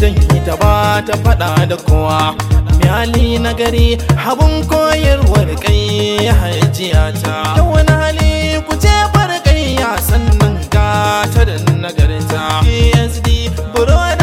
dan ita ba ta faɗa da kowa Miyali na gari habun koyarwar kai hajiya ta Da wani hali ku ce barkai ya sannan gata da nagarta PSD buro